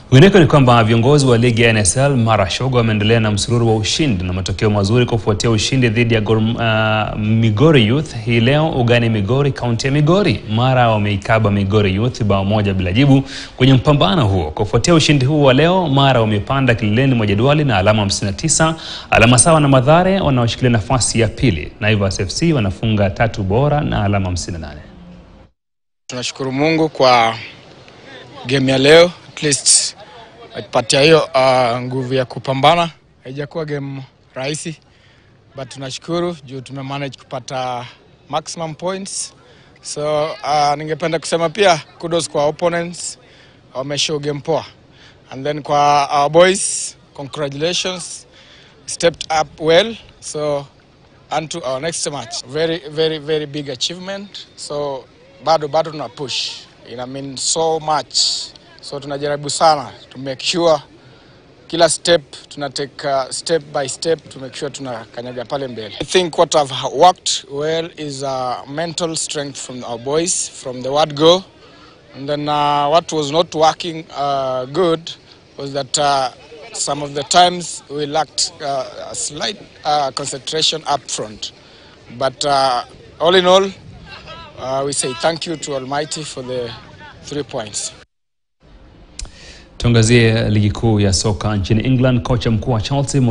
Kwingineko ni kwamba viongozi wa ligi ya NSL Mara Sugar wameendelea na msururu wa ushindi na matokeo mazuri kufuatia ushindi dhidi ya Gor, uh, Migori Youth hii leo ugani Migori, kaunti ya Migori. Mara wameikaba Migori Youth bao moja bila jibu kwenye mpambano huo. Kufuatia ushindi huu wa leo, Mara wamepanda kileleni mwa jedwali na alama 59, alama sawa na Mathare wanaoshikilia nafasi ya pili. Naivas FC wanafunga tatu bora na alama 58. Tunashukuru Mungu kwa game ya leo, at least atupatia hiyo uh, nguvu ya kupambana. Haijakuwa game rahisi, but tunashukuru juu tumemanage kupata maximum points. So uh, ningependa kusema pia kudos kwa opponents, wameshow game poa, and then kwa our boys congratulations, stepped up well so onto our next match. Very very very big achievement, so bado bado tuna push ina mean so much, so tunajaribu sana to make sure kila step tuna take uh, step by step to make sure tunakanyaga pale mbele. I think what have worked well is uh, mental strength from our boys from the word go and then uh, what was not working uh, good was that uh, some of the times we lacked uh, a slight uh, concentration up front but uh, all in all uh, we say thank you to Almighty for the three points. Tuangazie ligi kuu ya soka nchini England. Kocha mkuu wa Chelsea